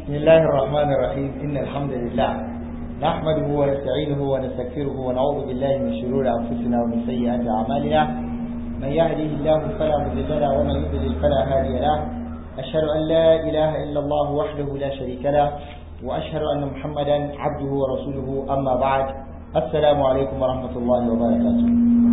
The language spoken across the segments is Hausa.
بسم الله الرحمن الرحيم إن الحمد لله نحمده ونستعينه ونستغفره ونعوذ بالله من شرور أنفسنا ومن سيئات أعمالنا من يهده الله فلا مضل له ومن يضلل فلا هادي له أشهد أن لا إله إلا الله وحده لا شريك له وأشهد أن محمدا عبده ورسوله أما بعد السلام عليكم ورحمة الله وبركاته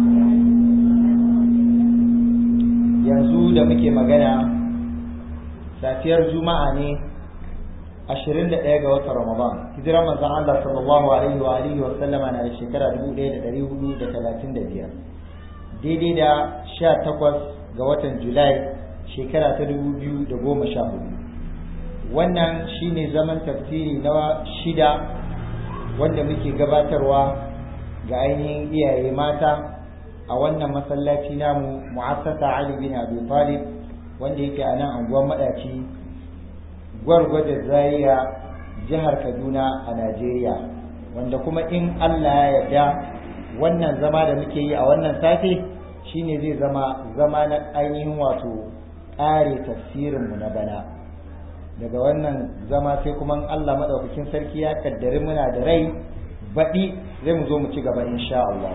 yanzu da muke magana safiyar juma'a ne 21 ga watan ramadan hijirar manzon Allah sallallahu alaihi wa alihi wa sallama na da shekara 1435 daidai da 18 ga watan julai shekara ta 2014 wannan shine zaman tafsiri na shida wanda muke gabatarwa ga ainihin iyaye mata a wannan masallaci namu mu'assasa Ali bin Abi Talib wanda yake a nan anguwar madaci gwargwaje Zaria jihar Kaduna a Najeriya wanda kuma in Allah ya yarda wannan zama da muke yi a wannan safe shine zai zama zama na ainihin wato ƙare tafsirin mu na bana daga wannan zama sai kuma Allah madaukakin sarki ya kaddari muna da rai baɗi zai mu zo mu ci gaba insha Allah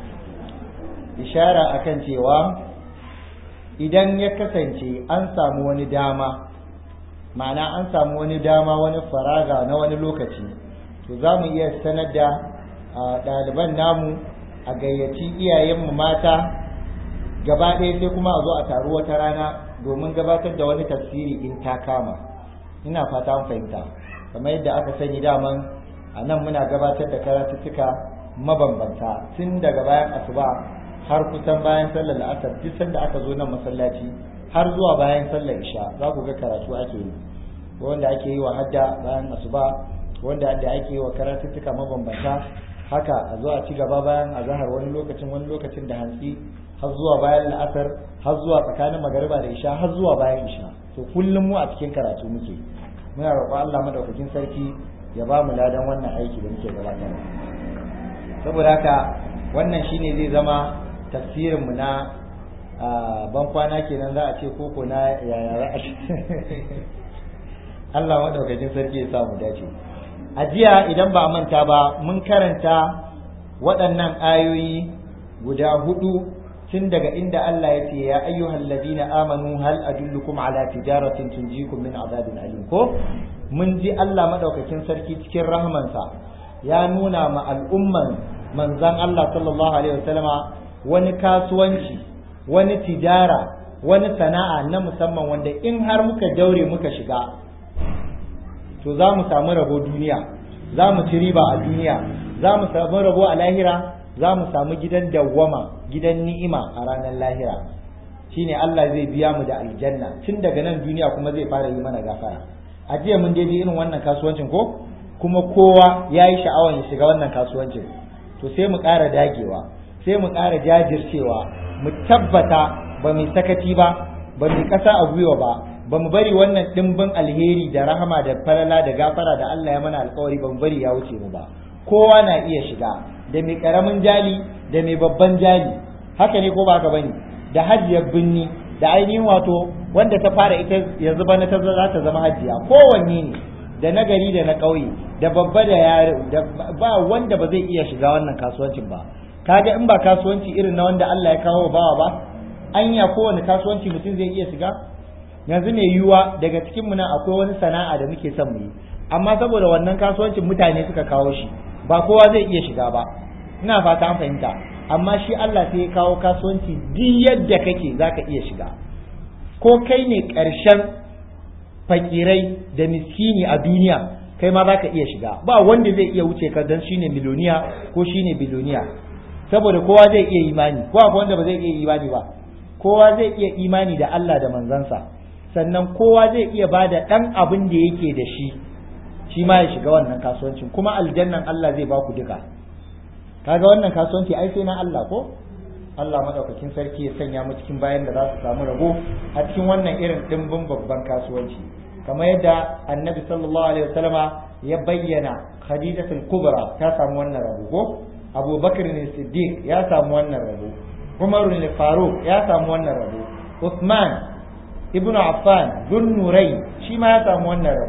ishara akan cewa idan ya kasance an samu wani dama ma'ana an samu wani dama wani faraga na wani lokaci to za mu iya sanar da ɗaliban namu a gayyaci iyayenmu mata gaba ɗaya sai kuma a zo a taru wata rana domin gabatar da wani tafsiri in ta kama ina fata an fahimta kamar yadda aka sani daman a nan muna gabatar da karatuttuka mabambanta tun daga bayan asuba har kusan bayan sallar la'asar duk sanda aka zo nan masallaci har zuwa bayan sallar isha za ku ga karatu ake yi wanda ake yi wa hadda bayan asuba wanda da ake yi wa karatuttuka mabambanta haka a zo a ci gaba bayan azahar wani lokacin wani lokacin da hantsi har zuwa bayan la'asar har zuwa tsakanin magariba da isha har zuwa bayan isha to kullum mu a cikin karatu muke muna roƙon Allah madaukakin sarki ya ba mu ladan wannan aiki da muke gabatarwa saboda haka wannan shine zai zama tafsirinmu na ban kwana kenan za a ce koko na yaya za a Allah maɗaukakin sarki ya samu dace a jiya idan ba a manta ba mun karanta waɗannan ayoyi guda hudu tun daga inda Allah ya ce ya ayyuhal ladina amanu hal adullukum ala tijaratin tunjikum min azabin alim ko mun ji Allah maɗaukakin sarki cikin rahmansa ya nuna ma al'umman manzan Allah sallallahu alaihi wasallama wani kasuwanci wani tijara wani sana'a na musamman wanda in har muka daure muka shiga to za mu samu rabo duniya za mu ci riba a duniya za mu samu rabo a lahira za mu samu gidan dawwama gidan ni'ima a ranar lahira shine Allah zai biya mu da aljanna tun daga nan duniya kuma zai fara yi mana gafara a jiya mun daidai irin wannan kasuwancin ko kuma kowa ya yi sha'awar ya shiga wannan kasuwancin to sai mu ƙara dagewa sai mu ƙara jajircewa mu tabbata ba mu sakaci ba ba mu ƙasa a gwiwa ba ba mu bari wannan ɗimbin alheri da rahama da falala da gafara da Allah ya mana alkawari ba mu bari ya wuce mu ba kowa na iya shiga da mai ƙaramin jali da mai babban jali haka ne ko ba haka bane da hajiyar binni da ainihin wato wanda ta fara ita yanzu bana ta za ta zama hajiya kowanne ne da na gari da na ƙauye da babba da yare da ba wanda ba zai iya shiga wannan kasuwancin ba kaga in ba kasuwanci irin na wanda Allah ya kawo bawa ba anya kowane kasuwanci mutum zai iya shiga yanzu mai yiwuwa daga cikin mu nan akwai wani sana'a da muke son mu yi amma saboda wannan kasuwancin mutane suka kawo shi ba kowa zai iya shiga ba ina fata an fahimta amma shi Allah sai ya kawo kasuwanci duk yadda kake zaka iya shiga ko kai ne ƙarshen fakirai da miskini a duniya kai ma zaka iya shiga ba wanda zai iya wuce ka dan shine miloniya ko shine biloniya saboda kowa zai iya imani ko akwai wanda ba zai iya imani ba kowa zai iya imani da Allah da manzansa sannan kowa zai iya bada dan abin da yake da shi shi ma ya shiga wannan kasuwancin kuma aljannan Allah zai baku duka kaga wannan kasuwanci ai sai na Allah ko Allah madaukakin sarki ya sanya mu cikin bayan da za su samu rabo a cikin wannan irin dimbin babban kasuwanci kamar yadda annabi sallallahu alaihi wasallama ya bayyana khadijatul kubra ta samu wannan rabo ko Abu Bakr ne Siddiq ya samu wannan rabo Umar ne Faruk ya samu wannan rabo Uthman ibn Affan Dhun Nurai shi ma ya samu wannan rabo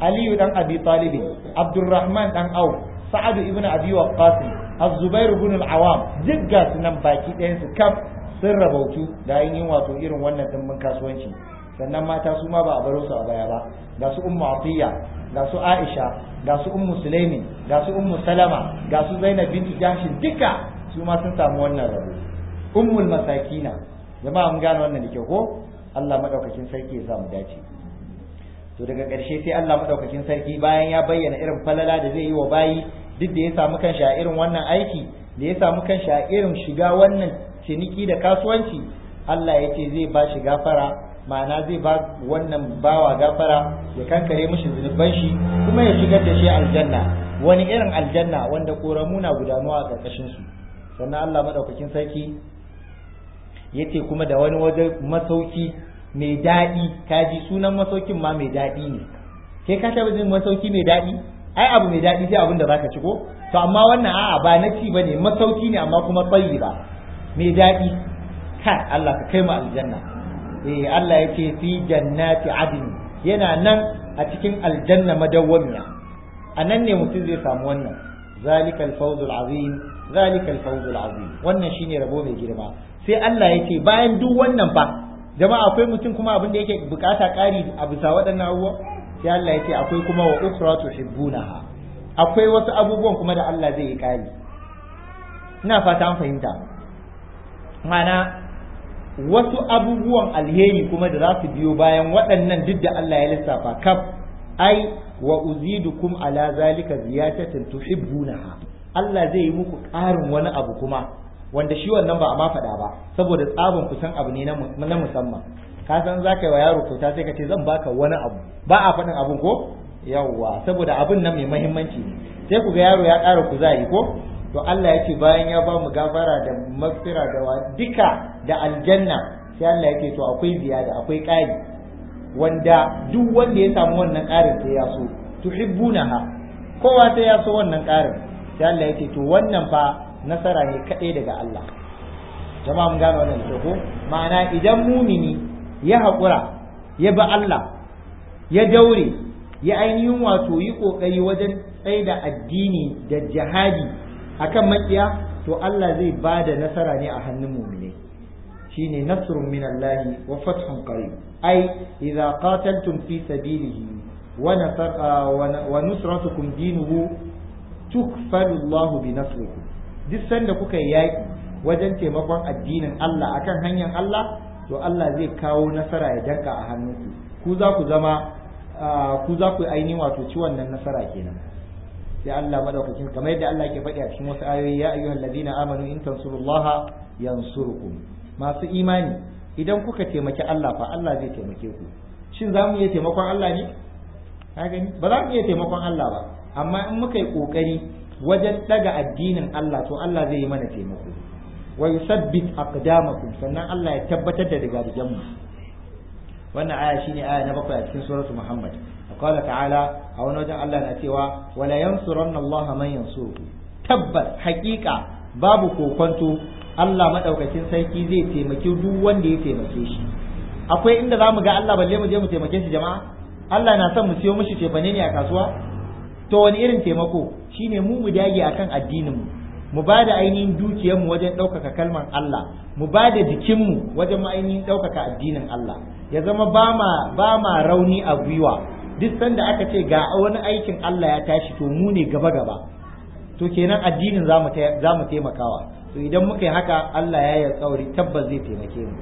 aliyu dan abi talib abdurrahman dan au sa'ad ibn abi waqqas az-zubair ibn al-awam duk ga sunan baki ɗayan su kaf sun rabautu da ainihin wato irin wannan dimbin kasuwanci sannan mata su ma ba a baro su a baya ba ga su ummu atiya ga su aisha ga su ummu sulaimin ga su ummu salama ga su zainab bintu jahshin duka su ma sun samu wannan rabo ummul masakina jama'a mun gane wannan da kyau ko Allah madaukakin sarki ya samu dace to daga ƙarshe sai Allah madaukakin sarki bayan ya bayyana irin falala da zai yi wa bayi duk da ya samu kanshi a irin wannan aiki da ya samu kanshi a irin shiga wannan ciniki da kasuwanci Allah ya ce zai ba shi gafara ma'ana zai ba wannan bawa gafara ya kankare mishi zunuban shi kuma ya shigar da shi aljanna wani irin aljanna wanda koramu na gudanuwa a ƙarƙashin su sannan Allah madaukakin sarki yace kuma da wani waje masauki mai daɗi kaji sunan masaukin ma mai daɗi ne kai ka taɓa jin masauki mai daɗi ai abu mai daɗi sai abin da zaka ci ko to amma wannan a'a ba na ci bane masauki ne amma kuma tsayi ba mai daɗi kai Allah ka kai mu aljanna eh Allah yake fi jannati adn yana nan a cikin aljanna madawwamiya a nan ne mutum zai samu wannan zalikal fawzul azim zalikal fawzul azim wannan shine rabo mai girma sai Allah yake bayan duk wannan fa jama'a akwai mutum kuma abin da yake bukata ƙari a bisa waɗannan abubuwa sai Allah yake akwai kuma wa ukhra tuhibbunaha akwai wasu abubuwan kuma da Allah zai yi ƙari ina fata an fahimta mana wasu abubuwan alheri kuma da za su biyo bayan waɗannan duk da Allah ya lissafa kaf ai wa uzidukum ala zalika ziyatatin tuhibbunaha Allah zai yi muku ƙarin wani abu kuma wanda shi wannan ba a ma faɗa ba saboda tsabin kusan abu ne na musamman ka san za ka yi wa yaro kyauta sai ka ce zan baka wani abu ba a faɗin abun ko yawwa saboda abun nan mai mahimmanci ne sai ku ga yaro ya ƙara kuzari ko to Allah ya ce bayan ya ba mu gafara da magfira da wa duka da aljanna sai Allah ya ce to akwai ziyada akwai ƙari wanda duk wanda ya samu wannan ƙarin sai ya so tuhibbunaha kowa sai ya so wannan ƙarin sai Allah ya ce to wannan fa nasara ne kaɗai daga Allah jama'a mun gane wannan da ko ma'ana idan mumini ya haƙura ya ba Allah ya daure ya ainihin wato yi ƙoƙari wajen tsaye da addini da jihadi akan makiya to Allah zai ba da nasara ne a hannun mumine shine nasrun min Allah wa fathun qarib ai idza qataltum fi sabilihi wa nasar wa nusratukum dinuhu tukfalu Allah bi nasrikum duk sanda kuka yi yaƙi wajen taimakon addinin Allah akan hanyar Allah to Allah zai kawo nasara ya danka a hannunku ku za ku zama ku za ku ainihin wato ci wannan nasara kenan sai Allah madaukakin kamar yadda Allah ke faɗi a cikin wasu ayoyi ya ayyuhal ladina amanu in tansurullaha yansurukum masu imani idan kuka taimaki Allah fa Allah zai taimake ku shin za mu iya taimakon Allah ne ka gani ba za mu iya taimakon Allah ba amma in muka yi kokari wajen daga addinin Allah to Allah zai yi mana taimako wa yusabbit aqdamakum sannan Allah ya tabbatar da digadigan mu wannan aya shine aya na bakwai a cikin suratul Muhammad qala ta'ala a wani wajen Allah na cewa wala yansuranna Allah man yansuruhu tabbas haƙiƙa babu kokonto Allah madaukakin sarki zai taimaki duk wanda ya taimake shi akwai inda zamu ga Allah balle mu je mu taimake shi jama'a Allah na son mu siyo mishi tefane ne a kasuwa to wani irin taimako shine mu mu dage akan addinin mu mu ba da ainihin dukiyar mu wajen ɗaukaka kalmar Allah mu ba da jikin mu wajen ainihin ɗaukaka addinin Allah ya zama ba ma ba ma rauni a gwiwa duk sanda aka ce ga wani aikin Allah ya tashi to mu ne gaba gaba to kenan addinin za mu taimakawa to idan muka yi haka Allah ya yi alƙawari tabbas zai taimake mu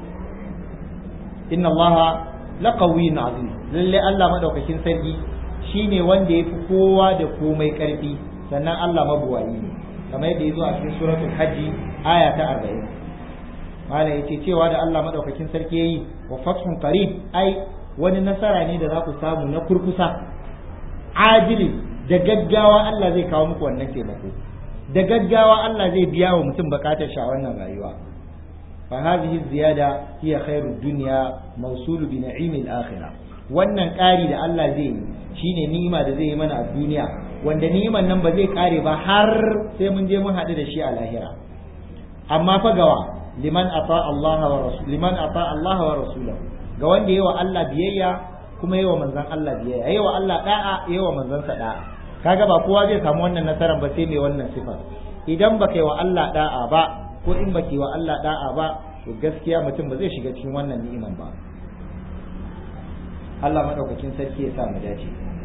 inna Allah laqawiyyun azim lalle Allah madaukakin sarki shine wanda ya fi kowa da komai ƙarfi sannan Allah mabuwayi ne kamar yadda ya zo a cikin suratul hajji aya ta arba'in malam yace cewa da Allah madaukakin sarki yayi wa fathun qarib ai wani nasara ne da za ku samu na kurkusa ajili da gaggawa Allah zai kawo muku wannan taimako da gaggawa Allah zai biya wa mutum bukatar shi a wannan rayuwa fa hadhihi ziyada hiya khairud dunya mawsulu bi na'imil akhirah wannan ƙari da Allah zai yi shine ni'ima da zai yi mana a duniya wanda ni'iman nan ba zai kare ba har sai mun je mun haɗu da shi a lahira amma fa gawa liman ata Allah wa rasul liman ata Allah wa rasulahu ga wanda yayi wa Allah biyayya kuma yi wa manzon Allah biyayya yi wa Allah da'a yi wa manzansa da'a kaga ba kowa zai samu wannan nasarar ba sai mai wannan sifar idan baka yi wa Allah da'a ba ko in baki wa Allah da'a ba to gaskiya mutum ba zai shiga cikin wannan ni'iman ba Allah madaukakin sarki ya sa mu dace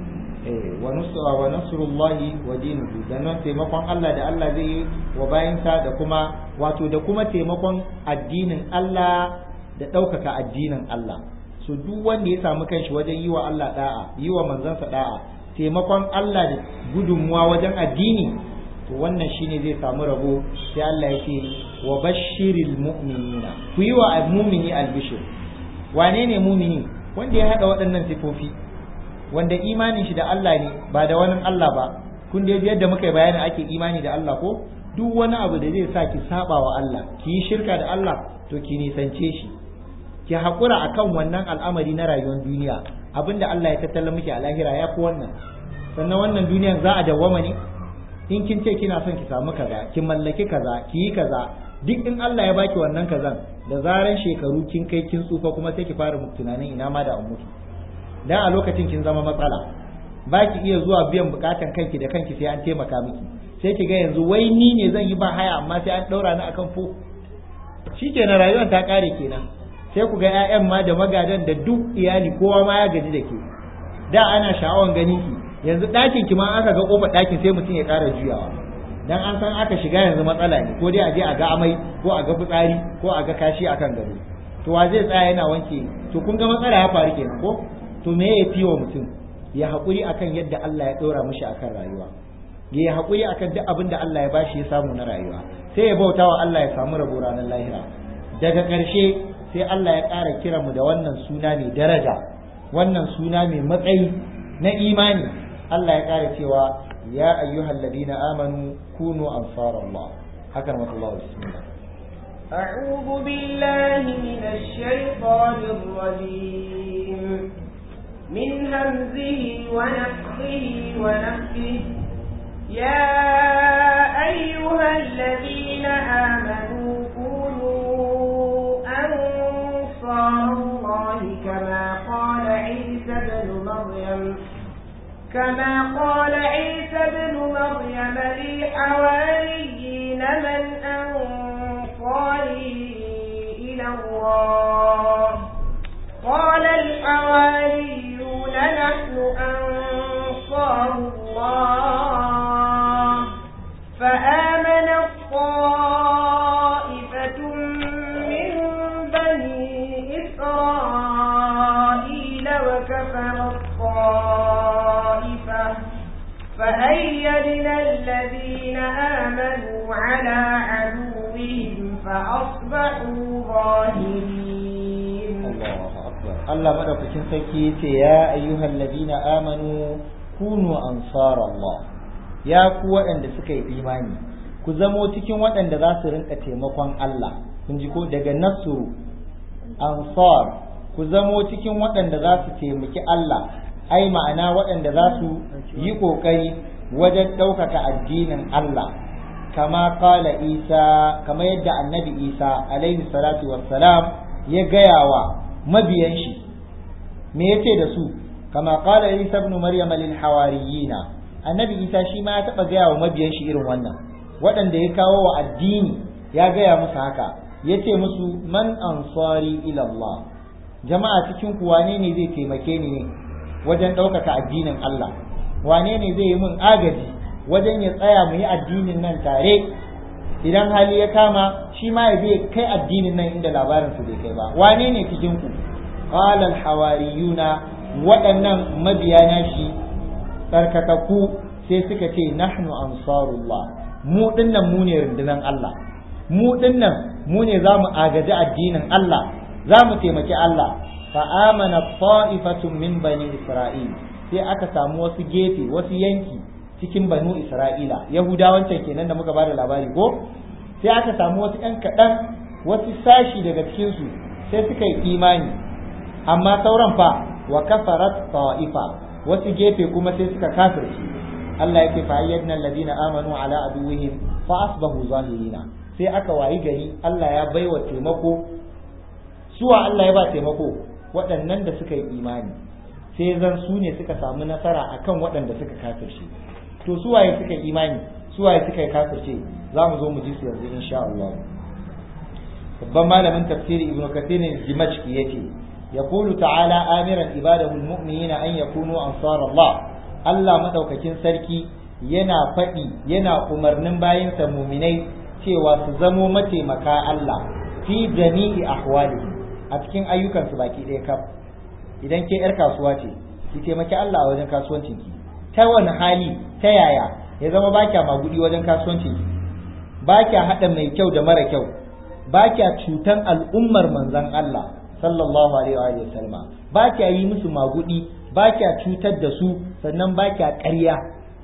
eh wa nusra wa nasrullahi wa dinuhu da nan taimakon Allah da Allah zai yi wa bayansa da kuma wato da kuma taimakon addinin Allah da ɗaukaka addinin Allah so duk wanda ya samu kanshi wajen yi wa Allah da'a yi wa manzansa da'a taimakon Allah da gudunmuwa wajen addini to wannan shine zai samu rabo sai Allah ya ce wa bashiril mu'minina ku yi wa mu'mini albishir wane ne mu'mini wanda ya hada waɗannan sifofi wanda imanin shi da Allah ne ba da wani Allah ba kun da yadda muka yi bayanin ake imani da Allah ko duk wani abu da zai sa ki saba wa Allah ki yi shirka da Allah to ki nisance shi ki haƙura akan wannan al'amari na rayuwar duniya abinda Allah ya tattala miki a lahira ya fi wannan sannan wannan duniyan za a dawwama ne in kin ce kina son ki samu kaza ki mallaki kaza ki yi kaza duk in Allah ya baki wannan kazan da zaran shekaru kin kai kin tsufa kuma sai ki fara tunanin ina ma da an mutu dan a lokacin kin zama matsala ba ki iya zuwa biyan bukatan kanki da kanki sai an taimaka miki sai ki ga yanzu wai ni ne zan yi ba haya amma sai an daura ni akan fo shikenan rayuwar ta kare kenan sai ku ga 'ya'yan ma da magadan da duk iyali kowa ma ya gaji da ke da ana sha'awan ganin ki yanzu ɗakin ki ma aka ga kofar ɗakin sai mutum ya ƙara juyawa dan an san aka shiga yanzu matsala ne ko dai a je a ga amai ko a ga fitsari ko a ga kashi akan gado to wa zai tsaya yana wanke to kun ga matsala ya faru kenan ko to me ya fi wa mutum ya haƙuri akan yadda Allah ya ɗora mishi akan rayuwa ya haƙuri akan duk abin da Allah ya bashi ya samu na rayuwa sai ya bauta wa Allah ya samu rabo ranar lahira daga ƙarshe sai Allah ya ƙara kira mu da wannan suna mai daraja wannan suna mai matsayi na imani Allah ya ƙara cewa ya ayyuhal ladina amanu kunu ansarallah haka na Allah bismillah أعوذ بالله من الشيطان الرجيم من همزه ونفخه ونفخه يا أيها الذين آمنوا كونوا أنصار الله كما قال عيسى بن مريم كما قال عيسى بن مريم للحواريين من أنصاري إلى الله قال الحواريون نحن أنصار الله فآمن الطائفة من بني إسرائيل وكفر الطائفة فأيدنا الذين آمنوا على عدوهم فأصبحوا ظاهرين Allah madaukakin sarki yace ya ayyuhal ladina amanu kunu ansar Allah ya ku waɗanda suka yi imani ku zamo cikin waɗanda za su rinka taimakon Allah kun ji ko daga nasru ansar ku zamo cikin waɗanda za su taimaki Allah ai ma'ana waɗanda za su yi ƙoƙari wajen ɗaukaka addinin Allah kama kala Isa kama yadda annabi Isa alaihi salatu wassalam ya gaya wa mabiyan shi me yace da su kama qala isa ibn maryam lil hawariyina annabi isa shi ma ya taba gaya wa mabiyan shi irin wannan waɗanda ya kawo wa addini ya gaya musu haka yace musu man ansari ila Allah jama'a cikin ku wane ne zai taimake ni ne wajen ɗaukaka addinin Allah wane ne zai yi min agaji wajen ya tsaya mu yi addinin nan tare idan hali ya kama shi ma ya zai kai addinin nan inda labarin su bai kai ba wane ne cikin ku qala hawariyuna waɗannan mabiya na shi tsarkakakku sai suka ce nahnu ansarullah mu dinnan mu ne rundunan Allah mu dinnan mu ne za mu agaji addinin Allah za mu taimaki Allah fa amana ta'ifatun min bani isra'il sai aka samu wasu gefe wasu yanki cikin banu isra'ila yahudawan can kenan da muka bada labari ko sai aka samu wasu ɗan kaɗan wasu sashi daga cikinsu sai suka yi imani amma sauran fa wa kafarat ta'ifa wasu gefe kuma sai suka kafirci Allah yake fa ayyadna alladhina amanu ala aduwwihim fa asbahu zahirina sai aka wayi gari Allah ya baiwa taimako suwa Allah ya ba taimako waɗannan da suka yi imani sai zan su ne suka samu nasara akan waɗanda suka kafirce to su waye suka imani su waye suka yi kafirce za mu zo mu ji su yanzu insha Allah babban malamin tafsiri ibnu kathir dimashqi yace yaqulu ta'ala amiran ibadahu almu'minina an yakunu ansar Allah Allah madaukakin sarki yana faɗi yana umarnin bayansa muminai cewa su zamo mataimaka Allah fi jami'i ahwalihim a cikin ayyukansu baki ɗaya kaf idan ke yar kasuwa ce ki taimaki Allah a wajen kasuwancin ki ta wani hali ta yaya ya zama ba kya magudi wajen kasuwancin ki ba kya haɗa mai kyau da mara kyau ba kya cutan al'ummar manzon Allah sallallahu alaihi wa sallama ba kya yi musu magudi ba kya cutar da su sannan ba kya ƙarya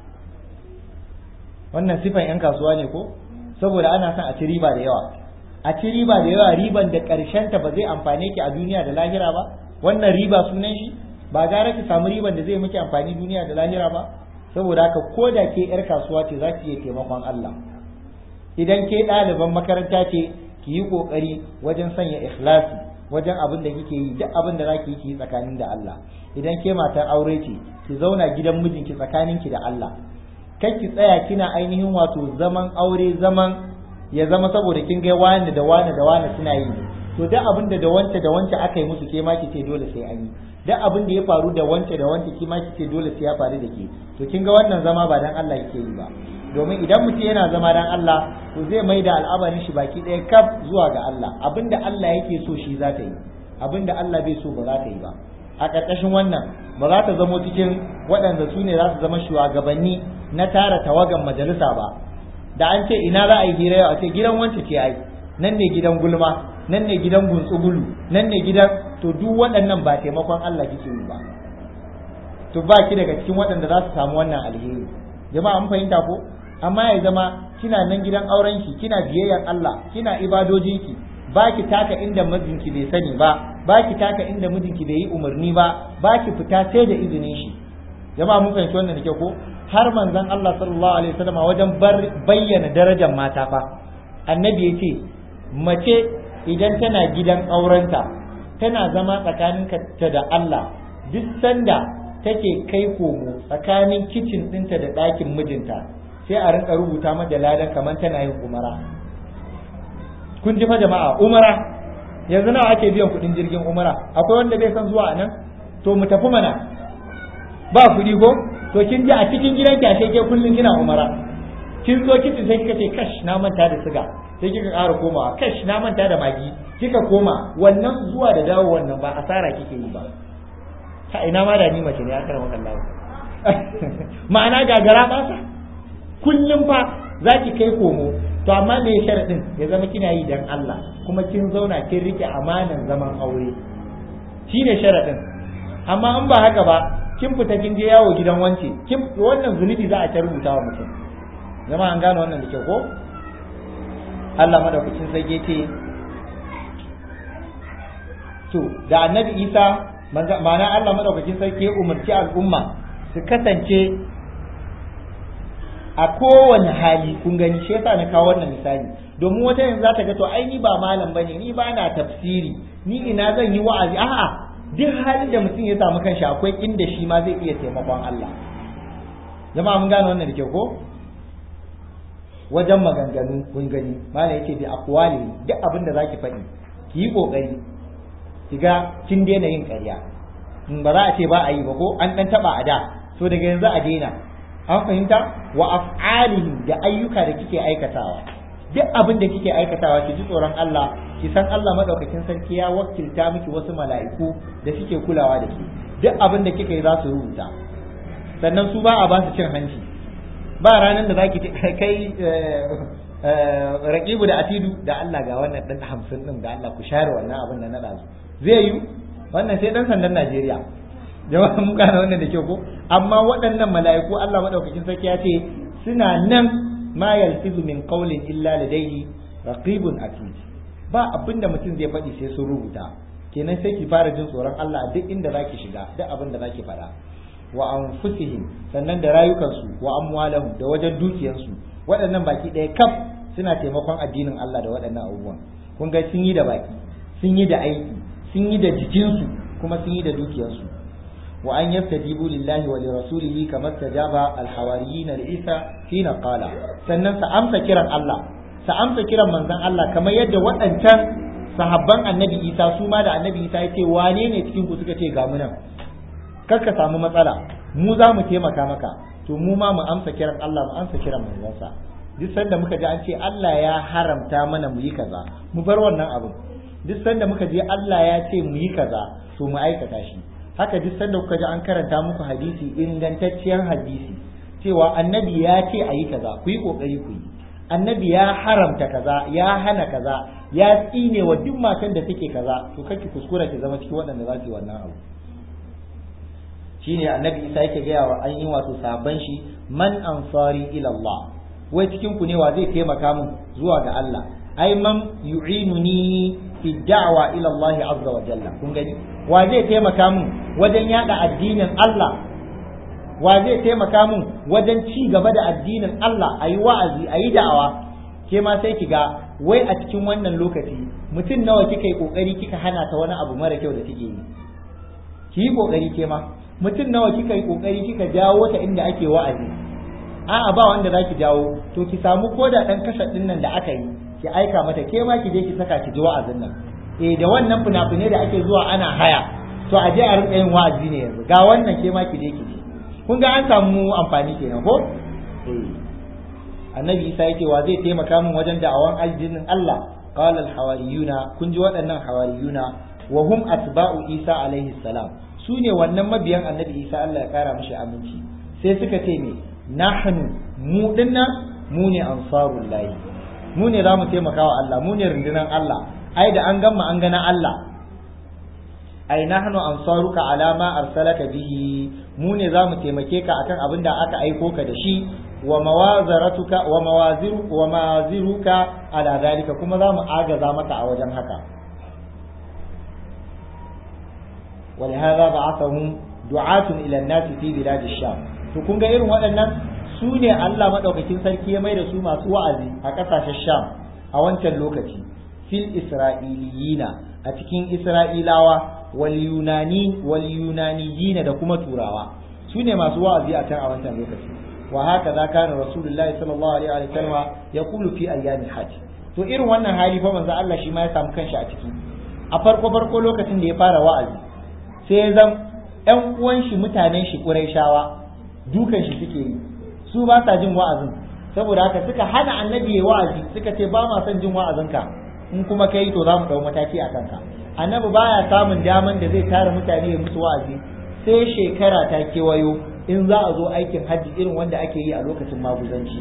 wannan sifan 'yan kasuwa ne ko saboda ana son a ci riba da yawa a ci riba da yawa riban da ta ba zai amfane ki a duniya da lahira ba wannan riba sunan shi ba gara ki samu riban da zai miki amfani duniya da lahira ba saboda haka ko da ke 'yar kasuwa ce za ki iya taimakon Allah idan ke ɗaliban makaranta ce ki yi ƙoƙari wajen sanya ikhlasi wajen abin da kike yi duk abin da zaki yi ki yi tsakanin da Allah idan ke matar aure ce ki zauna gidan mijinki tsakaninki da Allah kai ki tsaya kina ainihin wato zaman aure zaman ya zama saboda kin ga wani da wani da wani suna yi to duk abin da da wance da wance aka yi musu ke ma ki ce dole sai an yi duk abin da ya faru da wance da wance ki ma ki ce dole sai ya faru da ke to kin ga wannan zama ba dan Allah yake yi ba domin idan mutum yana zama dan Allah to zai mai da al'amarin shi baki ɗaya kaf zuwa ga Allah abinda Allah yake so shi za ta yi abinda Allah bai so ba za ta yi ba a ƙarƙashin wannan ba za ta zamo cikin waɗanda su ne za su zama shugabanni na tara tawagan majalisa ba da an ce ina za a yi hira yau a ce gidan wance ce ai nan ne gidan gulma nan ne gidan guntsugulu nan ne gidan to duk waɗannan ba taimakon Allah kike yi ba to ba ki daga cikin waɗanda za su samu wannan alheri jama'a an fahimta ko amma ya zama kina nan gidan auren ki kina biyayyan Allah kina ibadojinki ba ki taka inda mijinki bai sani ba ba ki taka inda mijinki bai yi umarni ba ba ki fita sai da izinin shi jama'a mun fahimci wannan da kyau ko har manzon Allah sallallahu alaihi wasallam wajen bayyana darajar mata fa annabi yace mace idan tana gidan aurenta tana zama tsakaninka ta da Allah duk sanda take kai komo tsakanin kicin ɗinta da ɗakin mijinta sai a rinka rubuta mata ladan kamar tana yin umara kun ji fa jama'a umara yanzu nawa ake biyan kuɗin jirgin umara akwai wanda bai san zuwa a nan to mu tafi mana ba kuɗi ko to kin ji a cikin gidan ki ashe ke kullun kina umara kin zo kicin sai kika ce kash na manta da siga sai kika ƙara komawa kash na manta da magi kika koma wannan zuwa da dawo wannan ba asara kike yi ba ta ina ma da ni mace ne aka rawa Allah ma'ana gagara ba sa kullum fa zaki kai komo to amma me sharadin ya zama kina yi dan Allah kuma kin zauna kin rike amanan zaman aure shine sharadin amma in ba haka ba kin fita kin je yawo gidan wance kin wannan zunubi za a ta rubuta wa mutum zama an gane wannan da kyau ko Allah madaukakin sarki ce to da annabi Isa ma'ana Allah madaukakin sarki ya umarci al'umma su kasance a kowane hali kun gani shi yasa na kawo wannan misali domin wata yanzu za ta ga to ai ni ba malam bane ni ba na tafsiri ni ina zan yi wa'azi a'a duk halin da mutum ya samu kanshi akwai inda shi ma zai iya taimakon Allah jama'a mun gane wannan da kyau ko wajen maganganu kun gani malam yake bi aqwali duk abin da zaki faɗi ki yi kokari ki ga kin daina yin ƙarya in ba za a ce ba a yi ba ko an dan taba a da so daga yanzu a daina an fahimta wa af'alihim da ayyuka da kike aikatawa duk abin da kike aikatawa ki ji tsoron Allah ki san Allah madaukakin sarki ya wakilta miki wasu mala'iku da suke kulawa da ki duk abin da kika yi za su rubuta sannan su ba a ba su cin hanci ba ranar da zaki kai raqibu da atidu da Allah ga wannan dan hamsin din da Allah ku share wannan abin da na dazu zai yi wannan sai dan sandan Najeriya jama'a mun gane wannan da kyau ko amma waɗannan mala'iku Allah madaukakin sarki ya ce suna nan ma yalfizu min qawlin illa ladayhi raqibun atid ba abinda mutum zai faɗi sai sun rubuta kenan sai ki fara jin tsoron Allah duk inda zaki shiga duk abin da zaki faɗa wa anfusihim sannan da rayukansu wa amwalahum da wajen dukiyarsu waɗannan baki ɗaya kaf suna taimakon addinin Allah da waɗannan abubuwan kun ga sun yi da baki sun yi da aiki sun yi da jikinsu kuma sun yi da dukiyarsu wa an yastajibu lillahi wa lirasulihi kama tajaba alhawariyin Isa hina qala sannan sa amsa kiran Allah sa amsa kiran manzon Allah kamar yadda waɗancan sahabban annabi Isa su ma da annabi Isa ya ce wane ne cikin ku suka ce ga mu nan kar ka samu matsala mu za mu taimaka maka to mu ma mu amsa kiran Allah mu amsa kiran manzansa duk sanda muka ji an ce Allah ya haramta mana mu yi kaza mu bar wannan abin duk sanda muka ji Allah ya ce mu yi kaza to mu aikata shi haka duk sanda kuka ji an karanta muku hadisi ingantacciyar hadisi cewa annabi ya ce a yi kaza ku yi kokari ku yi annabi ya haramta kaza ya hana kaza ya tsine wa duk matan da take kaza to kake kuskura ki zama cikin waɗanda za su yi wannan abu shine annabi isa yake gaya wa an yi wato sabon shi man ansari ila Allah wai cikin ku ne wa zai taimaka min zuwa ga Allah ai man yu'inuni fi da'wa ila Allah azza wa jalla kun gani wa zai taimaka min wajen yada addinin Allah wa zai taimaka min wajen ci gaba da addinin Allah ayi wa'azi ayi da'awa ke ma sai ki ga wai a cikin wannan lokaci mutum nawa kika yi kokari kika hana ta wani abu mara kyau da take yi ki yi kokari ke ma mutum nawa kika yi kokari kika jawo ta inda ake wa'azi a'a ba wanda zaki jawo to ki samu koda dan kasar din nan da aka yi ki aika mata ke ma ki je ki saka ki ji wa'azin nan eh da wannan fina-finai da ake zuwa ana haya to a je a rinka yin wa'azi ne yanzu ga wannan ke ma ki je ki ji kun ga an samu amfani kenan ko eh annabi isa yake wa zai taimaka min wajen da'awan aljinin Allah qala al-hawariyuna kun ji waɗannan hawariyuna wa hum atba'u isa alaihi salam su ne wannan mabiyan annabi isa Allah ya kara mishi aminci sai suka ce me nahnu mu dinnan mu ne ansarul lahi mu ne za mu taimaka wa Allah mu ne rundunar Allah ai da an gama an gana Allah ai nahnu ansaruka ala ma arsalaka bihi mu ne za mu taimake ka akan abin da aka aiko ka da shi wa mawazaratuka wa mawaziru wa mawaziruka ala zalika kuma za mu agaza maka a wajen haka ولهذا بعثهم دعاة إلى الناس في بلاد الشام to kun ga irin waɗannan su ne Allah maɗaukakin sarki ya mai da su masu wa'azi a ƙasashen Sham a wancan lokaci fil Isra'iliyina a cikin Isra'ilawa wal Yunani wal Yunaniyina da kuma Turawa su ne masu wa'azi a can a wancan lokaci wa haka za kana Rasulullahi sallallahu alaihi wa sallam ya kulu fi ayyamin hajj to irin wannan hali fa manzo Allah shi ma ya samu kanshi a ciki a farko farko lokacin da ya fara wa'azi sai zan ‘yan uwan shi mutanen shi shawa dukan shi suke yi su ba sa jin wa'azin saboda haka suka hana annabi ya wa'azi suka ce ba ma son jin wa'azinka in kuma kai to za mu ɗau mataki a kanka annabi baya samun daman da zai tara mutane ya musu wa'azi sai shekara ta kewayo in za a zo aikin hajji irin wanda ake yi a lokacin maguzanci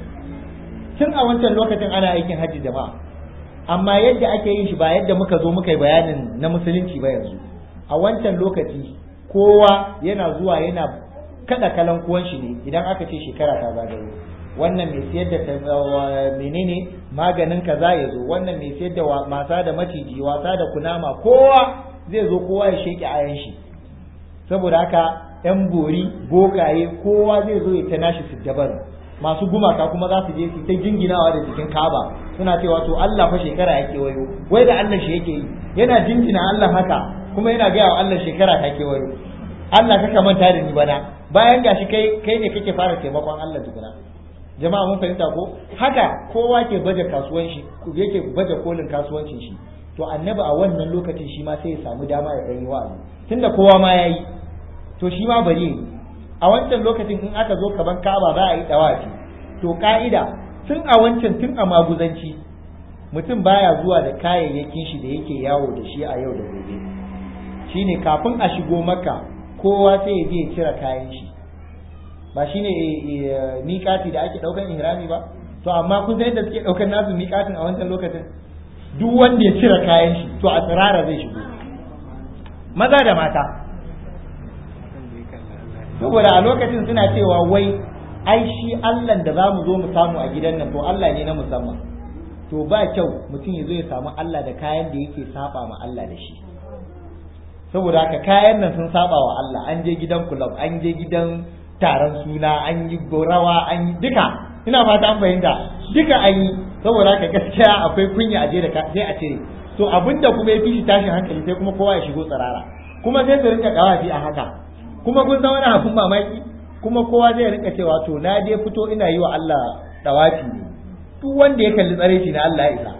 tun a wancan lokacin ana aikin hajji jama'a amma yadda ake yin shi ba yadda muka zo muka yi bayanin na musulunci ba yanzu a wancan lokaci kowa yana zuwa yana kada kalan kuwan shi ne idan aka ce shekara ta zagayo wannan mai siyar da menene maganin kaza ya zo wannan mai siyar da masa da maciji wasa da kunama kowa zai zo kowa ya sheke ayan shi saboda haka yan bori bokaye kowa zai zo ya ta nashi siddabar masu gumaka kuma za su je su ta jinginawa da jikin kaba suna cewa to Allah fa shekara yake wayo wai da Allah shi yake yi yana jinjina Allah haka kuma yana gaya wa Allah shekara ta kewayo Allah kaka manta da ni bana bayan gashi kai kai ne kake fara taimakon Allah tukuna jama'a mun fahimta ko haka kowa ke baje kasuwan shi yake baje kolin kasuwancin shi to annabi a wannan lokacin shi ma sai ya samu dama ya dan yi wa'azi tunda kowa ma yayi to shi ma bari yi a wancan lokacin in aka zo kaban Ka'aba za a yi dawafi to ka'ida tun a wancan tun a maguzanci mutum baya zuwa da kayayyakin shi da yake yawo da shi a yau da gobe shine kafin a shigo maka kowa sai ya je ya cire kayan shi ba shine miƙati da ake ɗaukan ihrami ba to amma kun san yadda suke ɗaukan nasu miƙatin a wancan lokacin duk wanda ya cire kayan shi to a tsirara zai shigo maza da mata saboda a lokacin suna cewa wai ai shi Allah da za mu zo mu samu a gidan nan to Allah ne na musamman to ba kyau mutum ya zo ya samu Allah da kayan da yake saba ma Allah da shi saboda haka kayan nan sun saba wa Allah an je gidan club an je gidan taron suna an yi rawa an yi duka ina fata an fahimta duka an yi saboda haka gaskiya akwai kunya a je da sai a cire to abinda kuma ya fi shi tashin hankali sai kuma kowa ya shigo tsirara kuma sai su rinka kawafi a haka kuma kun san wani abun mamaki kuma kowa zai rinka cewa to na je fito ina yi wa Allah dawafi ne duk wanda ya kalli tsare shi na Allah ya isa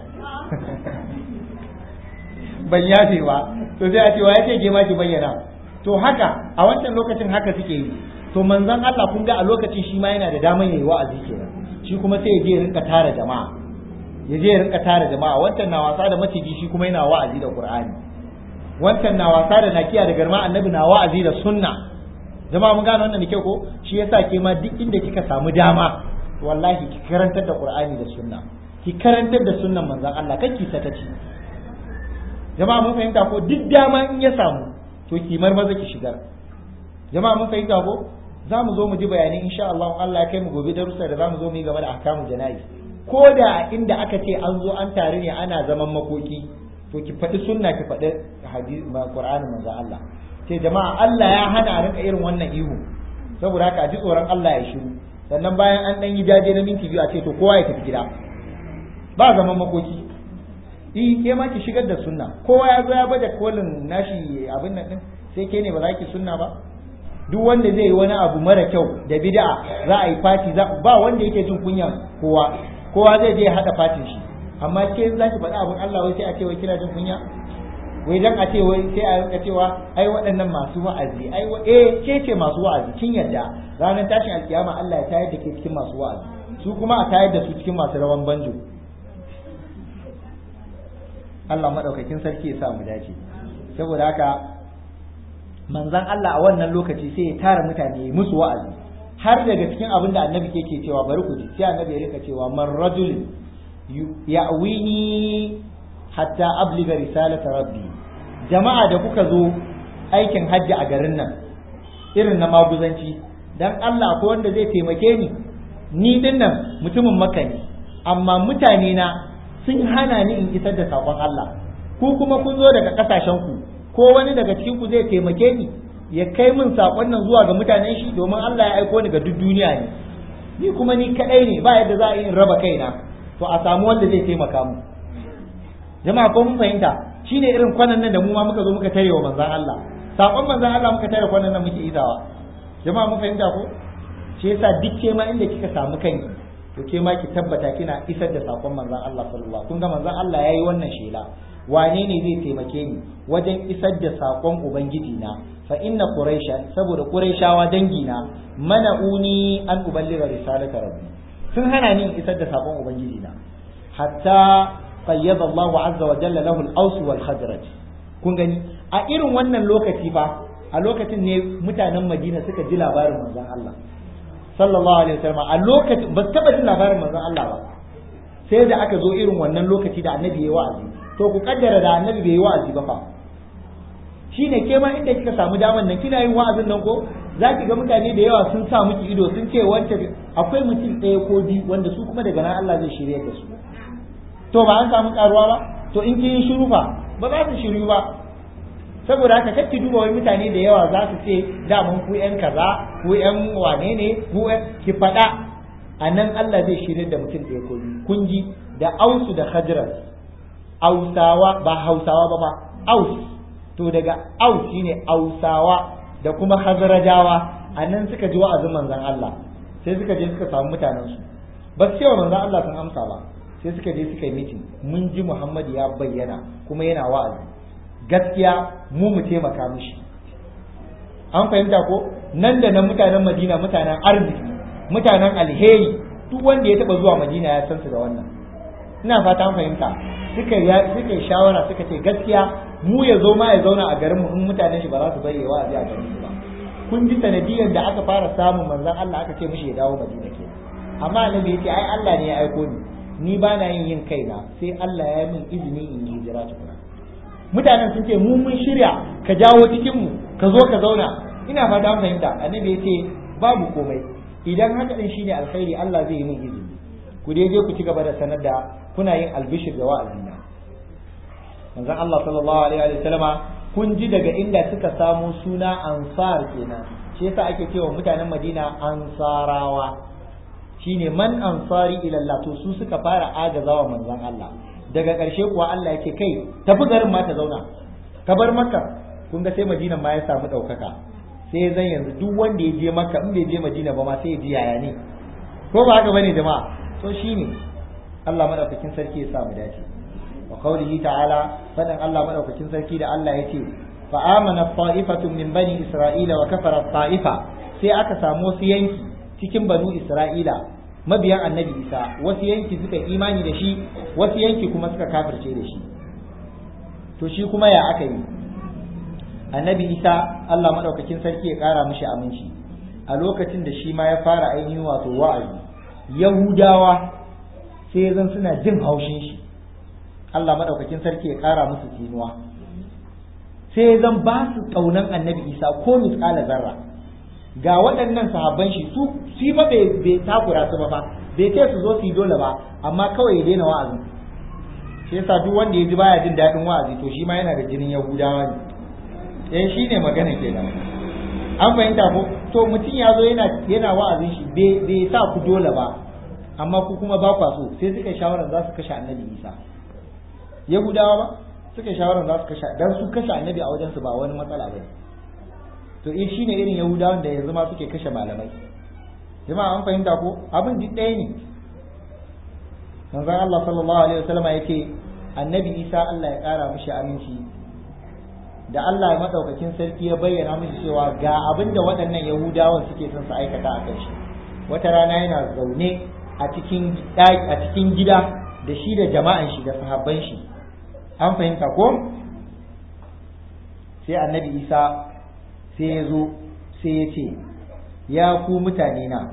ban yafe ba to sai a ce wa ya ce ke ma ki bayyana to haka a wancan lokacin haka suke yi to manzon Allah kun ga a lokacin shi ma yana da daman yayi wa'azi kenan shi kuma sai ya je ya rinka tara jama'a ya je ya rinka tara jama'a wancan na wasa da maciji shi kuma yana wa'azi da Qur'ani wancan na wasa da nakiya da garma annabi na wa'azi da sunna jama'a mun gane wannan da kyau ko shi yasa ke ma duk inda kika samu dama wallahi ki karantar da Qur'ani da sunna ki karantar da sunnan manzon Allah kake sakaci jama'a mun fahimta ko duk dama in ya samu to ki maza ki shigar jama'a mun fahimta ko za mu zo mu ji bayani insha Allah Allah ya kai mu gobe darussa da za mu zo mu yi game da ahkamul jana'iz ko da inda aka ce an zo an tare ne ana zaman makoki to ki faɗi sunna ki faɗi hadisi Qur'anin manzo Allah ce jama'a Allah ya hana a rinka irin wannan ihu saboda haka a ji tsoron Allah ya shiru sannan bayan an dan yi jaje na minti biyu a ce to kowa ya tafi gida ba zaman makoki i ke ma ki shigar da sunna kowa ya zo ya baje kolin nashi abin nan din sai ke ne ba za ki sunna ba duk wanda zai yi wani abu mara kyau da bid'a za a yi fati ba wanda yake jin kunyan kowa kowa zai je ya hada fatin shi amma ke za ki faɗi abin Allah wai sai a ce wai kina jin kunya wai dan a ce wai sai a rinka cewa ai waɗannan masu wa'azi ai eh ke ce masu wa'azi kin yadda ranar tashin alkiyama Allah ya tayar da ke cikin masu wa'azi su kuma a tayar da su cikin masu rawan banjo Allah madaukakin sarki ya sa mu dace saboda haka manzon Allah a wannan lokaci sai ya tara mutane musu wa'azi har daga cikin abin da annabi ke cewa bari ku ji sai annabi ya rika cewa man rajul ya'wini hatta abliga risalata rabbi jama'a da kuka zo aikin hajji a garin nan irin na maguzanci dan Allah ko wanda zai taimake ni ni din nan mutumin makka ne amma mutane na sun hana ni in isar da sakon Allah ku kuma kun zo daga kasashen ku ko wani daga cikin ku zai taimake ni ya kai min sakon nan zuwa ga mutanen shi domin Allah ya aiko ni ga duk duniya ne ni kuma ni kadai ne ba yadda za a yi in raba kaina to a samu wanda zai taimaka mu jama'a ko mun fahimta shine irin kwanan nan da mu ma muka zo muka tare wa manzon Allah sakon manzon Allah muka tare kwanan nan muke izawa jama'a mun fahimta ko shi yasa duk ke ma inda kika samu kanki to ke ma ki tabbata kina isar da sakon manzon Allah sallallahu kun ga manzon Allah yayi wannan shela wane ne zai taimake ni wajen isar da sakon ubangiji na fa inna quraisha saboda quraishawa dangi na mana'uni an uballiga risalata rabbi sun hana ni isar da sakon ubangiji na hatta qayyada Allah azza wa jalla lahu al-aws wal khazraj kun gani a irin wannan lokaci fa a lokacin ne mutanen Madina suka ji labarin manzon Allah sallallahu alaihi wasallam a lokacin ba su taba jin labarin manzon Allah ba sai da aka zo irin wannan lokaci da annabi ya wa'azi to ku kaddara da annabi bai yi wa'azi ba fa shine ke ma inda kika samu daman nan kina yin wa'azin nan ko za ki ga mutane da yawa sun sa miki ido sun ce wance akwai mutum ɗaya ko biyu wanda su kuma daga nan Allah zai shirya da su to ba an samu karuwa ba to in kin yi shiru fa ba za su shiru ba saboda haka kake duba wai mutane da yawa za su ce daman ku yan kaza ku yan wane ne ku ki faɗa a nan Allah zai shirya da mutum ɗaya ko biyu kun ji da ausu da khajras ausawa ba hausawa ba ba aus to daga aus shine ausawa da kuma hazarajawa a nan suka ji wa'azin manzon Allah sai suka je suka samu mutanensu ba su cewa manzon Allah sun amsa ba sai suka je suka yi mitin mun ji Muhammad ya bayyana kuma yana wa'azi gaskiya mu mu taimaka mishi an fahimta ko nan da nan mutanen Madina mutanen arziki mutanen alheri duk wanda ya taba zuwa Madina ya san su da wannan ina fata an fahimta suka suka yi shawara suka ce gaskiya mu ya zo ma ya zauna a garin mu in mutanen shi ba za su bari ya wa'azi a garin su ba kun ji sanadiyar da aka fara samun manzon Allah aka ce mishi ya dawo Madina ke amma annabi ya ce ai Allah ne ya aiko ni ni ba na yin yin kaina sai Allah ya min izini in yi hijira tukuna mutanen sun ce mu mun shirya ka jawo cikin mu ka zo ka zauna ina fata an fahimta annabi ya ce babu komai idan haka din shine alkhairi Allah zai yi min izini ku dai je ku ci gaba da sanar da kuna yin albishir da wa'azina manzon Allah sallallahu alaihi wa sallama kun ji daga inda suka samu suna ansar kenan shi yasa ake cewa mutanen Madina ansarawa shine man ansari ila Allah to su suka fara agazawa manzon Allah daga ƙarshe kuwa Allah yake kai tafi garin ma ta zauna ka bar makka kun ga sai madinan ma ya samu ɗaukaka sai zan yanzu duk wanda ya je makka in bai je madina ba ma sai ya ji yaya ne ko ba haka bane jama'a to shine Allah madaukakin sarki ya sa mu dace wa qawlihi ta'ala fadan Allah madaukakin sarki da Allah yace fa amana ta'ifatun min bani isra'ila wa kafara ta'ifa sai aka samu wasu yanki cikin banu isra'ila mabiyan annabi isa wasu yanki suka imani da shi wasu yanki kuma suka kafirce da shi to shi kuma ya aka yi annabi isa Allah madaukakin sarki ya kara mishi aminci a lokacin da shi ma ya fara ainihin wato wa'azi yahudawa sai zan suna jin haushin shi Allah madaukakin sarki ya kara musu tsinuwa sai zan ba su kaunan annabi isa ko misƙala zarra ga waɗannan sahabban shi su shi ba bai takura su ba fa bai ce su zo su yi dole ba amma kawai ya daina wa'azi shi yasa duk wanda ya ji baya jin daɗin wa'azi to shi ma yana da jinin yahudawa ne eh shi ne magana kenan an fahimta ko to mutum ya zo yana yana wa'azin shi bai sa ku dole ba amma ku kuma ba kwa so sai suka shawarar za su kashe annabi isa yahudawa ba suka shawarar za su kashe dan su kashe annabi a wajen su ba wani matsala ba to eh shine irin yahudawan da yanzu ma suke kashe malamai jama'a an fahimta ko abin duk ɗaya ne manzon Allah sallallahu alaihi wasallam yake annabi isa Allah ya kara mishi aminci da Allah ya madaukakin sarki ya bayyana mishi cewa ga abin da waɗannan yahudawan suke son su aikata a kan shi wata rana yana zaune a cikin a cikin gida da shi da jama'an shi da sahabban shi an fahimta ko sai annabi isa sai ya zo sai ya ce ya ku mutane na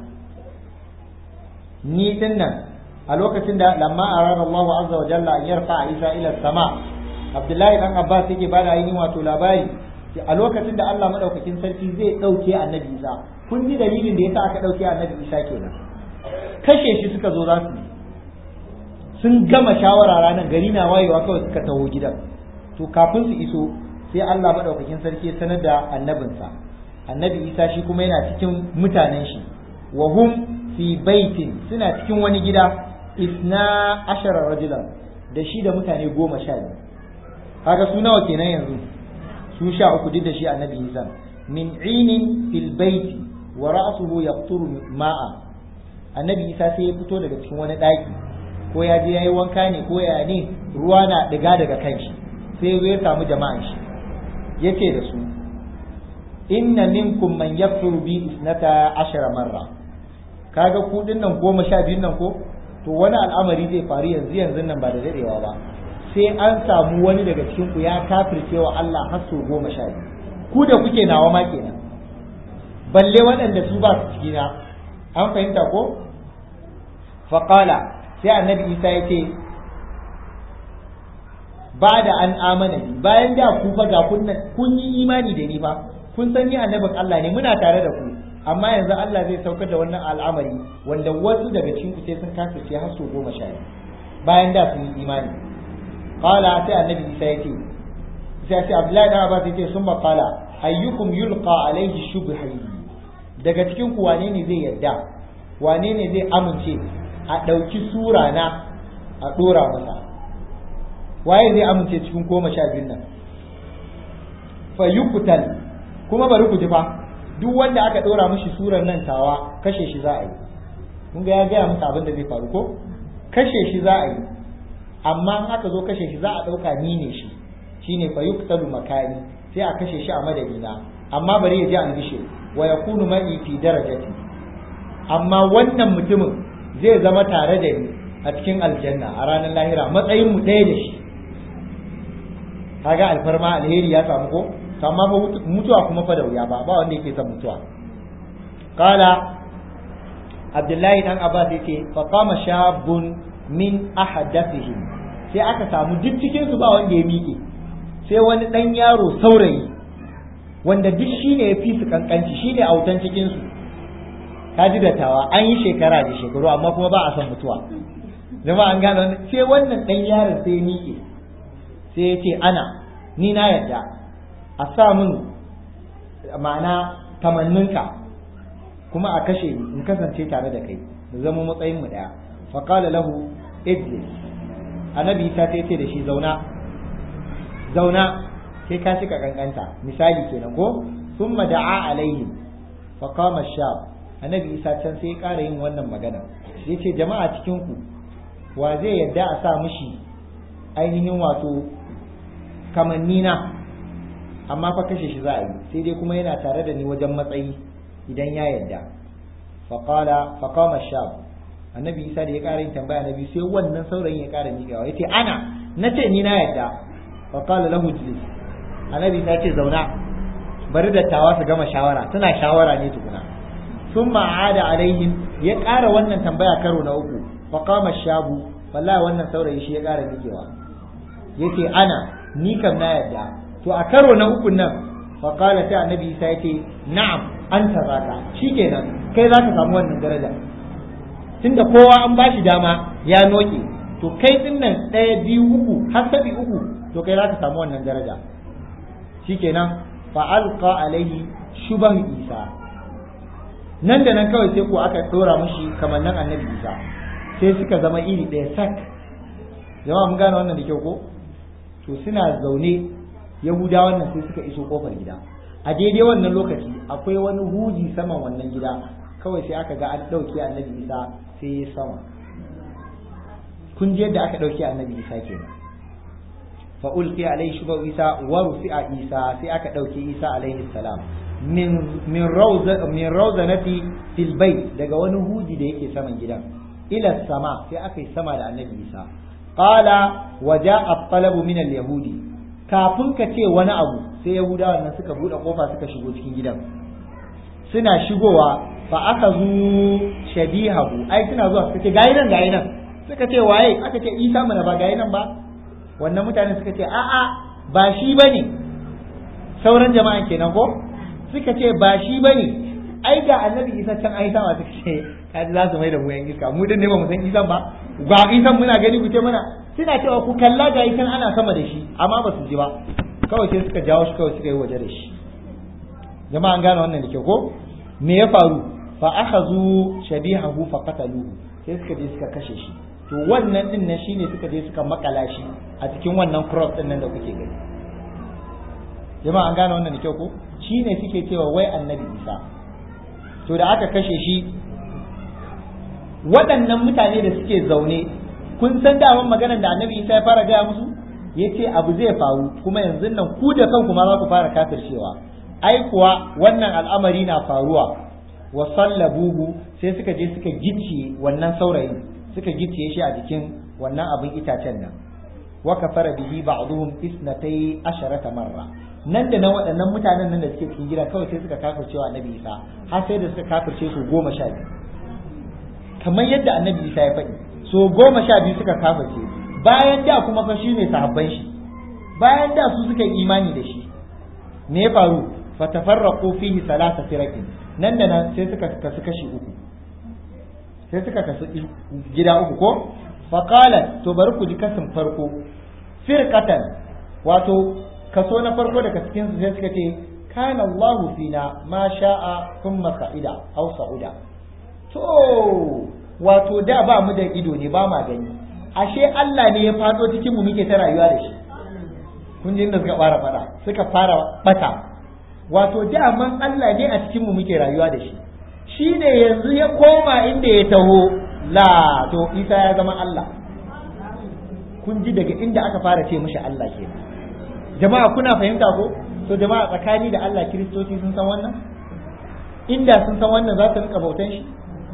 ni din nan a lokacin da lamma arada Allahu azza wa jalla an yarfa Isa ila sama Abdullahi dan Abbas yake bada ainihin wato labari a lokacin da Allah madaukakin sarki zai dauke annabi Isa kun ji dalilin da yasa aka dauke annabi Isa kenan kashe shi suka zo za su sun gama shawara ranar gari na wayewa kawai suka taho gidan to kafin su iso sai Allah madaukakin sarki ya sanar da annabinsa annabi Isa shi kuma yana cikin mutanen shi wa hum fi baitin suna cikin wani gida isna ashara rajulan da shi da mutane goma sha biyu kaga su nawa kenan yanzu su sha uku duk da shi annabi Isa min inin fil baiti wa ra'suhu yaqturu ma'a annabi Isa sai ya fito daga cikin wani daki ko ya je yayi wanka ne ko ya ne ruwa na diga daga kanshi sai ya samu jama'an shi yace da su inna minkum man yakfuru bi isnata ashara marra kaga ku nan goma sha biyun nan ko to wani al'amari zai faru yanzu yanzu nan ba da dadewa ba sai an samu wani daga cikin ku ya kafirce wa Allah har sau goma sha biyu ku da kuke nawa ma kenan balle waɗanda su ba su cikina an fahimta ko faqala sai annabi Isa ya ce ba da an amana ni bayan da ku fa ga kun yi imani da ni fa kun san ni annabin Allah ne muna tare da ku amma yanzu Allah zai saukar da wannan al'amari wanda wasu daga cikin ku sai sun kasance har su goma sha bayan da sun yi imani qala sai annabi Isa yake sai sai Abdullahi dan Abbas yake sun qala ayyukum yulqa alayhi shubhi daga cikin ku wane ne zai yarda wane ne zai amince a ɗauki sura na a ɗora masa waye zai amince cikin goma sha biyun nan fa yuqtal kuma bari ku ji fa duk wanda aka ɗora mishi surar nan tawa kashe shi za a yi kun ga ya gaya musu abin da zai faru ko kashe shi za a yi amma in aka zo kashe shi za a ɗauka ni ne shi shine fa yuqtalu makani sai a kashe shi a madadina amma bari ya ji albishir wa yakunu ma'i fi darajati amma wannan mutumin zai zama tare da ni a cikin aljanna a ranar lahira matsayin mu ɗaya da shi kaga alfarma alheri ya samu ko to amma fa mutuwa kuma fa da wuya ba ba wanda yake son mutuwa qala abdullahi dan abbas yake fa qama shabun min ahadathihim sai aka samu duk cikin su ba wanda ya miƙe sai wani dan yaro saurayi wanda duk shine ya fi su kankanci shine autan cikin su kaji dattawa an yi shekara da shekaru amma kuma ba a son mutuwa jama'a an gano sai wannan dan yaron sai ya miƙe sai ya ce ana ni na yarda a sa min ma'ana tamanninka kuma a kashe ni in kasance tare da kai mu zama matsayin mu daya fa qala lahu idlis annabi ta ce da shi zauna zauna sai ka cika kankanta misali kenan ko thumma da'a alaihim fa qama shab annabi isa can sai ya ƙara yin wannan magana yace jama'a cikin ku wa zai yadda a sa mishi ainihin wato kamannina amma fa kashe shi za a yi sai dai kuma yana tare da ni wajen matsayi idan ya yadda faqala faqama shab annabi isa da ya ƙara yin tambaya nabi sai wannan saurayin ya ƙara miƙawa yace ana nace ni na yadda faqala lahu jlis annabi isa ce zauna bari dattawa su gama shawara suna shawara ne tukuna sun ma'ada alaihim ya ƙara wannan tambaya karo na uku faqama shabu wallahi wannan saurayi shi ya ƙara miƙewa yace ana ni kam na yadda to a karo na uku nan faqala sai annabi isa yace na'am anta zaka shikenan kai zaka samu wannan daraja tunda kowa an bashi dama ya noke to kai din nan ɗaya biyu uku har sabi uku to kai zaka samu wannan daraja shikenan fa alqa alaihi shubahu isa nan da nan kawai sai ko aka dora mushi kamar nan annabi isa sai suka zama iri ɗaya sak jama'a mun gane wannan da kyau ko to suna zaune yahuda wannan sai suka iso kofar gida a daidai wannan lokaci akwai wani huji saman wannan gida kawai sai aka ga an ɗauke annabi isa sai ya sama kun ji yadda aka ɗauke annabi isa kenan fa ulqi alayhi shubu isa wa rufi'a isa sai aka ɗauke isa alaihi salam min min rawza min rawzanati fil bayt daga wani huji da yake saman gidan ila sama sai aka yi sama da annabi isa qala wa ja'a at-talabu min al-yahudi kafin ka ce wani abu sai yahudawan nan suka bude kofa suka shigo cikin gidan suna shigowa fa aka zu shabihahu ai suna zuwa suka ce gayi nan gayi nan suka ce waye aka ce isa mana ba gayi nan ba wannan mutane suka ce a'a ba shi bane sauran jama'an kenan ko suka ce ba shi bane ai ga annabi isa can ai sama suka ce kaji za su mai da mu yan iska mu din ne ba mu san isan ba ga isan muna gani ku ce mana suna cewa ku kalla ga isan ana sama da shi amma ba su ji ba kawai sai suka jawo shi kawai suka yi waje da shi jama'an gane wannan da kyau ko me ya faru fa akhazu shabihahu fa qataluhu sai suka je suka kashe shi to wannan din nan shine suka je suka makala shi a cikin wannan cross din nan da kuke gani jama'a an gane wannan da kyau ko shine suke cewa wai annabi Isa to da aka kashe shi waɗannan mutane da suke zaune kun san daman maganar da annabi Isa ya fara gaya musu yace abu zai faru kuma yanzu nan ku da kanku ma za ku fara kafircewa ai kuwa wannan al'amari na faruwa wa sallabuhu sai suka je suka gicciye wannan saurayin suka gicciye shi a jikin wannan abin itacen nan wa kafara bihi ba'dhum isnatay asharata marra nan da nan waɗannan mutanen nan da suke cikin gida kawai sai suka kafirce wa annabi Isa har sai da suka kafirce su goma sha biyu kamar yadda annabi Isa ya faɗi so goma sha biyu suka kafirce bayan da kuma fa shi ne sahabban shi bayan da su suka yi imani da shi me ya faru fatafarraqu fihi salasa firaqin nan da nan sai suka kasu kashi uku sai suka kasu gida uku ko faqala to bari ku ji kasin farko firqatan wato kaso na farko daga cikin su sai suka ce kana Allah fina ma sha'a thumma sa'ida aw sa'uda to wato da ba mu da ido ne ba ma gani ashe Allah ne ya fado cikin mu muke ta rayuwa da shi kun ji inda suka fara fada suka fara bata wato daman Allah ne a cikin mu muke rayuwa da shi shi ne yanzu ya koma inda ya taho la to Isa ya zama Allah kun ji daga inda aka fara ce mishi Allah ke jama'a kuna fahimta ko to jama'a tsakani da Allah kiristoci sun san wannan inda sun san wannan za su rika bautan shi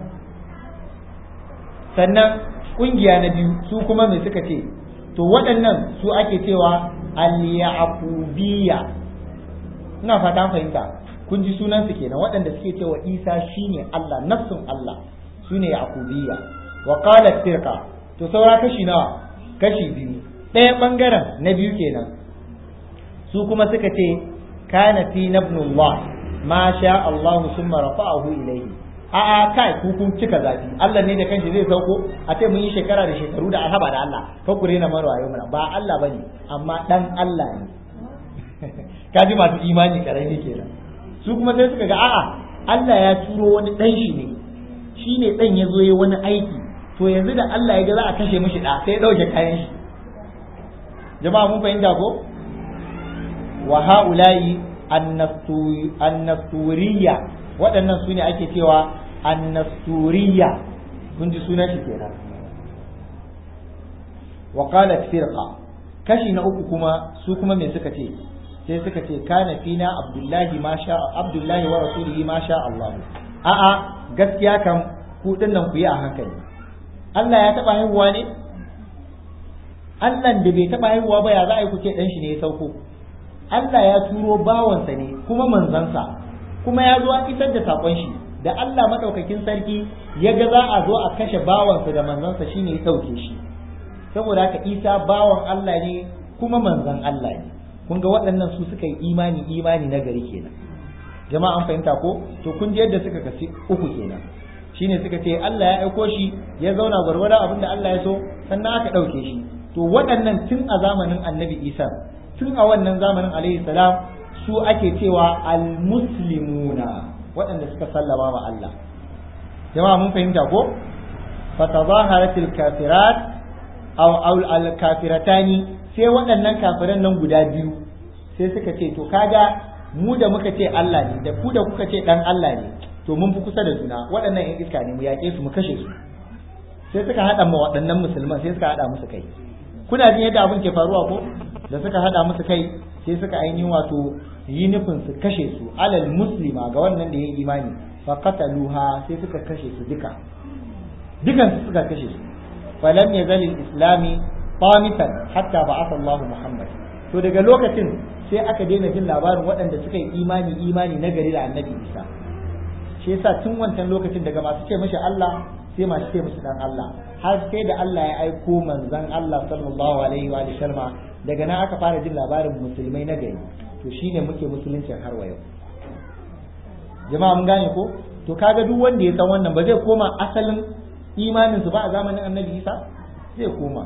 sannan kungiya na biyu su kuma me suka ce to waɗannan su ake cewa al-yaqubiyya ina fata fahimta kun ji sunan su kenan waɗanda suke cewa Isa shine Allah nafsun Allah sune yaqubiyya wa qalat firqa to saura kashi nawa kashi biyu ɗaya bangaren na biyu kenan su kuma suka ce kana fi nabnullah ma sha Allah summa rafa'ahu ilayhi a'a kai ku kun cika zafi Allah ne da kanshi zai sauko a ce mun yi shekara da shekaru da alhaba da Allah fa ku rena mara wayo mana ba Allah bane amma dan Allah ne kaji masu imani karami kenan su kuma sai suka ga a'a Allah ya turo wani dan shi ne shi ne dan ya zo yi wani aiki to yanzu da Allah ya ga za a kashe mishi da sai ya dauke kayan shi jama'a mun fahimta ko wa haula'i annasturiya waɗannan su ne ake cewa annasturiya kun ji sunan shi kenan wa qalat firqa kashi na uku kuma su kuma me suka ce sai suka ce kana fina abdullahi ma sha abdullahi wa rasulihi ma sha Allah a'a gaskiya kan ku nan ku yi a hankali Allah ya taba haihuwa ne Allah da bai taba haihuwa ba ya za a yi ku ce dan shi ne ya sauko Allah ya turo bawansa ne kuma manzansa kuma ya zo a isar da sakon shi da Allah madaukakin sarki ya ga za a zo a kashe bawansa da manzansa shine ya sauke shi saboda haka Isa bawan Allah ne kuma manzan Allah ne kun ga waɗannan su suka yi imani imani na gari kenan jama'a an fahimta ko to kun ji yadda suka kasi uku kenan shine suka ce Allah ya aiko shi ya zauna gwargwada abin da Allah ya so sannan aka ɗauke shi to waɗannan tun a zamanin annabi Isa tun a wannan zamanin alaihi salam su ake cewa almuslimuna waɗanda suka sallama ma Allah jama'a mun fahimta ko fatazaharatil kafirat aw al kafiratani sai waɗannan kafiran nan guda biyu sai suka ce to kaga mu da muka ce Allah ne da ku da kuka ce dan Allah ne to mun fi kusa da juna waɗannan yan iska ne mu yaƙe su mu kashe su sai suka haɗa ma waɗannan musulman sai suka haɗa musu kai kuna jin yadda abin ke faruwa ko da suka haɗa musu kai sai suka ainihin wato yi nufin su kashe su alal muslima ga wannan da ya yi imani fa qataluha sai suka kashe su duka dukan su suka kashe su falam yazal islami qamitan hatta ba'atha Allahu Muhammad to daga lokacin sai aka daina jin labarin waɗanda suka yi imani imani na gari da annabi Isa shi yasa tun wancan lokacin daga masu ce mishi Allah sai masu ce mishi dan Allah har sai da Allah ya aiko manzon Allah sallallahu alaihi wa sallam daga nan aka fara jin labarin musulmai na gari to shine muke musuluncin har wa yau jama'a mun gane ko to kaga duk wanda ya san wannan ba zai koma asalin imanin su ba a zamanin annabi Isa zai koma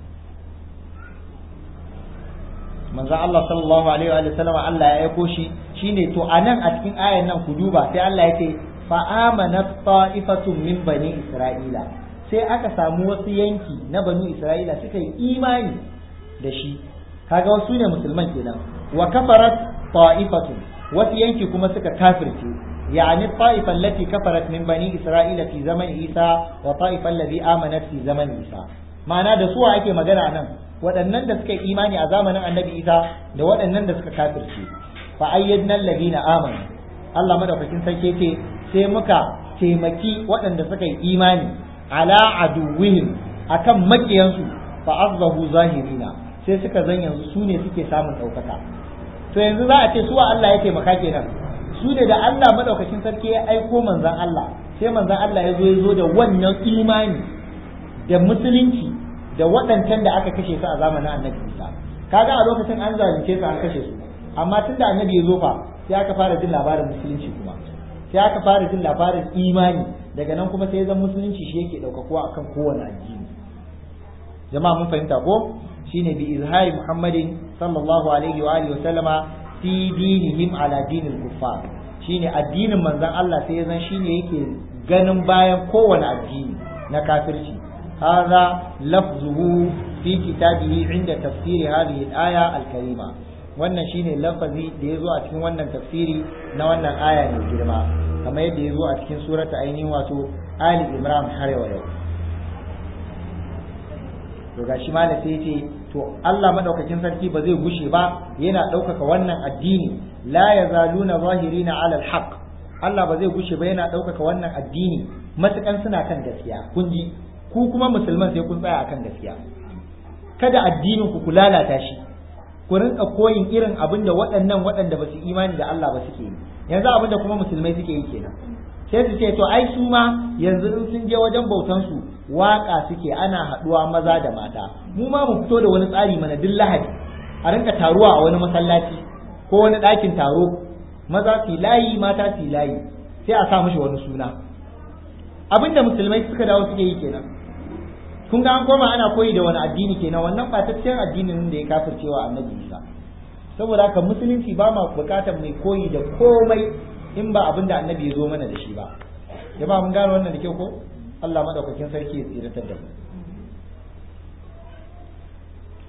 manzo Allah sallallahu alaihi wa sallam Allah ya aiko shi shine to anan a cikin ayan nan ku duba sai Allah ya ce fa amanat ta'ifatun min bani isra'ila sai aka samu wasu yanki na bani isra'ila suka yi imani da shi kaga wasu ne musulman kenan wa kafarat ta'ifatun wasu yanki kuma suka kafirce يعني الطائفة التي كفرت من بني إسرائيل في زمن عيسى وطائفة الذي آمنت في زمن عيسى ma'ana da suwa ake magana nan waɗannan da suka yi imani a zamanin annabi isa da waɗannan da suka kafirce fa ayyadna alladhina amanu Allah madaukakin sarki ce sai muka taimaki waɗanda suka yi imani ala aduwwihim akan makiyansu fa azzahu zahirina sai suka zan yanzu su ne suke samun ɗaukaka to yanzu za a ce suwa Allah ya taimaka kenan su ne da Allah madaukakin sarki ya aiko manzon Allah sai manzon Allah ya zo ya zo da wannan imani da musulunci da waɗancan da aka kashe su a zamanin annabi Isa kaga a lokacin an zalunce su an kashe su amma tun da annabi ya zo fa sai aka fara jin labarin musulunci kuma sai aka fara jin labarin imani daga nan kuma sai zan musulunci shi yake ɗaukakuwa akan kowane addini jama'a mun fahimta ko shine bi izhari muhammadin sallallahu alaihi wa alihi wa sallama fi dinihim ala dinil kuffar shine addinin manzon Allah sai ya zan shine yake ganin bayan kowane addini na kafirci هذا لفظه في كتابه عند تفسير هذه الآية الكريمة wannan shine lafazi da ya zo a cikin wannan tafsiri na wannan aya mai girma kamar yadda ya zo a cikin surata ainihin wato Ali Imran har yau to gashi malam sai ce to Allah madaukakin sarki ba zai gushe ba yana ɗaukaka wannan addini la yazaluna zahirina ala alhaq Allah ba zai gushe ba yana ɗaukaka wannan addini matukan suna kan gaskiya kun ji ku kuma musulman sai kun tsaya akan gaskiya kada addinin ku ku lalata shi ku rinka koyin irin abin da waɗannan waɗanda ba su imani da Allah ba suke yi yanzu abin da kuma musulmai suke yi kenan sai su ce to ai su ma yanzu in sun je wajen bautan su waka suke ana haɗuwa maza da mata mu ma mu fito da wani tsari mana duk lahadi a rinka taruwa a wani masallaci ko wani ɗakin taro maza su layi mata su layi sai a sa mishi wani suna abinda musulmai suka dawo suke yi kenan kun ga an koma ana koyi da wani addini kenan wannan ɓataccen addinin da ya kafircewa annabi isa saboda haka musulunci ba ma bukatar mai koyi da komai in ba abin da annabi ya zo mana da shi ba jama'a mun gane wannan da kyau ko Allah madaukakin sarki ya tsiratar da mu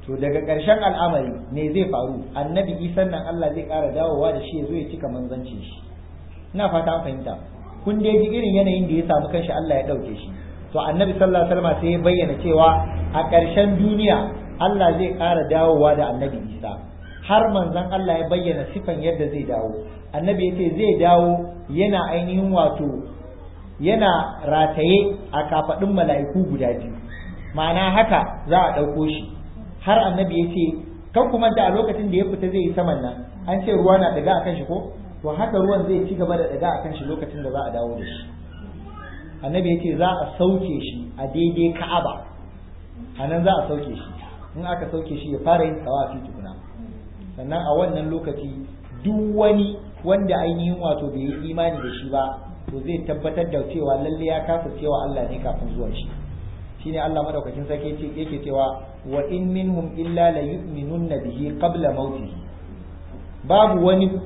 to daga ƙarshen al'amari me zai faru annabi isan nan Allah zai ƙara dawowa da shi ya zo ya cika manzancin shi ina fata an fahimta kun dai ji irin yanayin da ya samu kanshi Allah ya ɗauke shi to annabi sallallahu alaihi wasallam sai ya bayyana cewa a ƙarshen duniya Allah zai ƙara dawowa da annabi Isa har manzon Allah ya bayyana sifan yadda zai dawo annabi ya ce zai dawo yana ainihin wato yana rataye a kafaɗin mala'iku guda biyu ma'ana haka za a ɗauko shi har annabi ya ce kan kuma da a lokacin da ya fita zai yi saman nan an ce ruwa na daga akan shi ko to haka ruwan zai ci gaba da daga akan shi lokacin da za a dawo da shi annabi ya ce za a sauke shi a daidai ka'aba a nan za a sauke shi in aka sauke shi ya fara yin tsawafi tukuna sannan a wannan lokaci duk wani wanda ainihin wato bai yi imani da shi ba to zai tabbatar da cewa lalle ya kasa cewa Allah ne kafin zuwan shi shine Allah madaukakin sarki yake yake cewa wa in minhum illa la yu'minunna bihi qabla mautihi babu wani